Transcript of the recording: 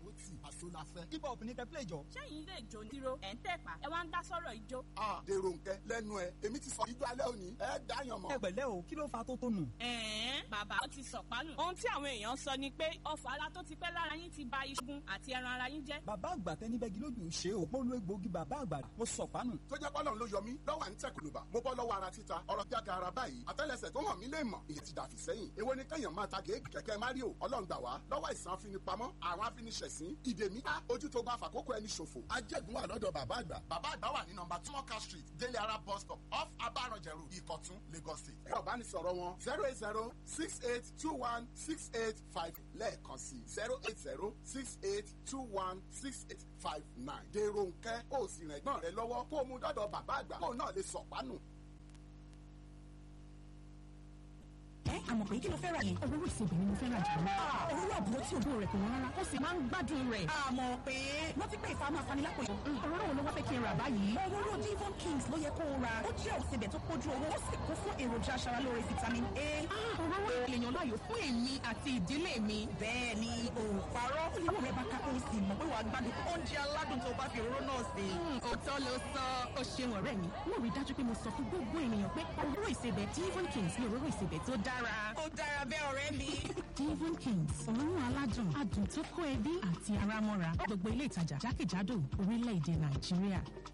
àpótí àṣọ la fẹ́. hip hop ní kẹ́ play jọ. sẹ́yìn ilé ìjó ní tiro ẹ̀ ń tẹ̀pá ẹ wá ń dá sọ́rọ̀ ìjó. a dèrò nkẹ lẹ́nu ẹ èmi ti sọ ijó alẹ́ òní ẹ dáyàn mọ́. ẹ pẹ̀lẹ́ o kí ló fa tó tónù. ẹ̀ẹ́n bàbá ó ti sọ̀pánù. ohun tí àwọn èèyàn sọ ni pé ọfọ̀ ara tó ti pẹ́ lára yín ti ba iṣan àti ẹran ara yín jẹ́. bàbá àgbà tẹni bẹ́gi lójú ṣe o mo lo egbòogi bàbá àgbà mo sọ̀pánù. tó jẹ́ pọ́lọ́n ló yọ mí lọ́wọ́ à ń tẹ̀ kòlùbà mo bọ́ lọ́wọ́ ara títa ọ̀rọ̀ jága ara báyìí àtẹ́lẹsẹ̀ tó hàn mí lè mọ̀ ìyẹn ti dàfí sẹ́yìn èwo ni kẹ́yàn máa ta gèégì kẹ̀kẹ́ mario ọlọ́run gbà wá lọ́wọ́ ìsàn afinipamọ́ àwọn afiniṣẹ̀sín ìdè mi ká ojú tó gba fàkókò ẹni ṣòfò ajẹ́gun wà lọ́dọ̀ bàbá àgbà bàbá àgbà wà ní nọmba timoka street délé ara bus stop off abaranjẹrù ìkọ̀tún lagos state ẹ̀rọ ìbánisọ̀rọ̀ wọn zero eight zero six eight two one six eight five lẹ́ẹ̀kan sí zero eight zero six eight two one six eight five nine dèrò nkẹ́ ó sì rìn ẹ̀gbọ́n rẹ lọ́wọ́ kó o mú dọ́dọ̀ bàbá àgbà kó o náà lè sọ̀pánù. ẹ àmọ̀ pé kí ló fẹ́ ra yẹn. òróró ìsebì ni mo fẹ́ ra jù lọ. òróró àbúrò tí òbó rẹ̀ kò wọ́n rárá. ó sì máa ń gbádùn rẹ̀. àmọ̀ pé wọ́n ti pé ìfàmù afanilápò yìí. òróró wo ló wá fẹ́ kí n rà báyìí. òróró divon kings ló yẹ kó o ra. ó jẹ́ òsebẹ̀ tó kójú owó ó sì kún fún èròjà aṣaralóore vitamin a. òróró èèyàn láàyò fún èmi àti ìdílé mi. bẹ́ẹ̀ ni o parọ́. olówó rẹ̀ bá ká ó sì mọ̀ pé wàá gbádùn oúnjẹ aládùn tó bá fi òróró náà sè. òótọ́ ló sọ ó ṣeun ọ̀rẹ́ mi. mo rí dájú pé mo sọ fún gbogbo ènìyàn pé òróró ìsebẹ̀ divon kings ni òróró ìsebẹ̀ tó dára. ó dára bẹ́ẹ̀ ọ̀rẹ́ mi. Devon Kings òórùn aládùn adùn tó kó ẹbí àti ara mọ́ra gbogbo ilé ìtajà jákèjádò orílẹ̀-èdè Nàìjíríà.